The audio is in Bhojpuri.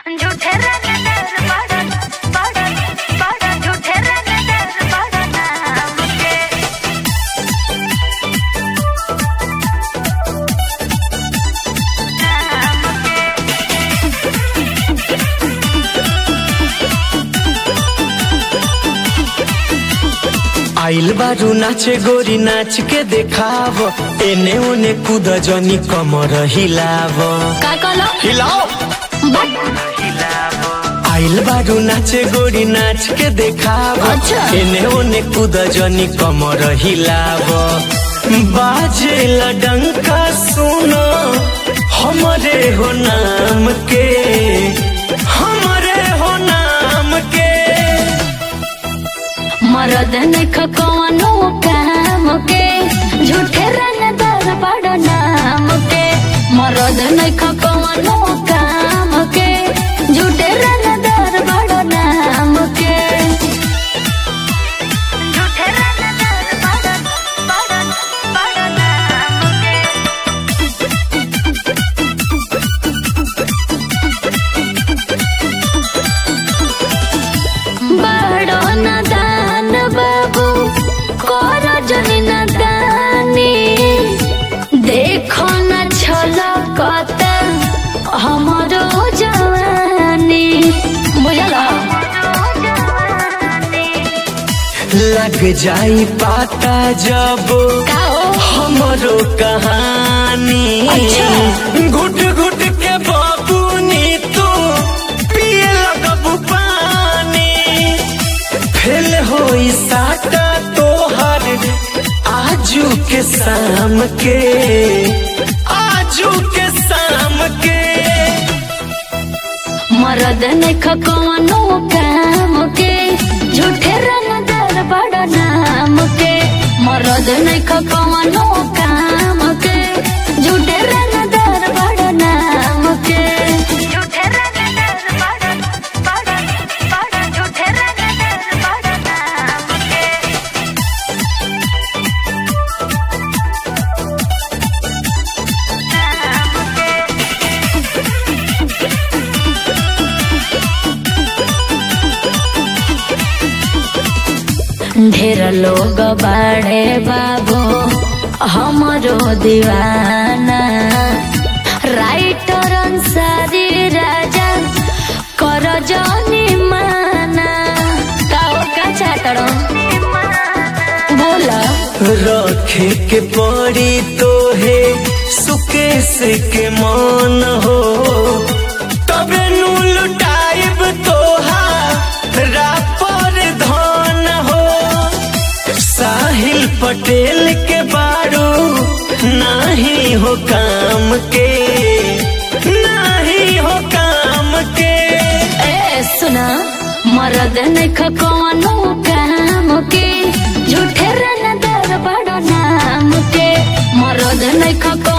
झूठे रंगदार बड़न बड़न बड़न झूठे रंगदार बड़न नाम के आइल बारू नाचे गोरी नाच के देखाव एने ओने कूद जनी कमर हिलाव का कहलो हिलाओ बट आइल बारू नाचे गोरी नाच के देखाव अच्छा। एने ओने कूद जनी कमर हिलाव बाजे डंका सुनो हमरे हो नाम के हमरे हो नाम के मरद नख कवनो काम के झूठे रंगदार बड़ नाम के मरद नख कवनो काम के झूठे रंगदार बड़ नाम के झूठे रंगदार बड़ बड़ बड़ नाम के बड़ो नदान बाबू कर जनी नदानी देखो न छलकत हमरो जवानी बुझला लग जाई पाता जब का हो हमरो कहानी अच्छा। घुट घुट के बाबूनी तू पिए लगबू पानी फेल होई साटा तोहर आजू के शाम के आजू के शाम के मरद नख कवनो काम के झूठे रंगदार बड़ नाम के मरद नख कवनो काम के झूठे रंगदार बड़ नाम के झूठे रंगदार बड़ बड़ बड़ झूठे रंगदार बड़ नाम के ढेर लोग बाड़े बाबू हमरो दीवाना राइटर अंसारी राजा कर जनी माना काओ का चाटड़ो बोला रखे के पड़ी तो है सुकेश के मान हो तबे नु लुटाइब तोहा रापर धन हो साहिल पटेल के बारू नाही हो काम के नाही हो काम के ए सुना मरद नख कवनो काम के झूठे रनदार बड़ नाम के मरद नख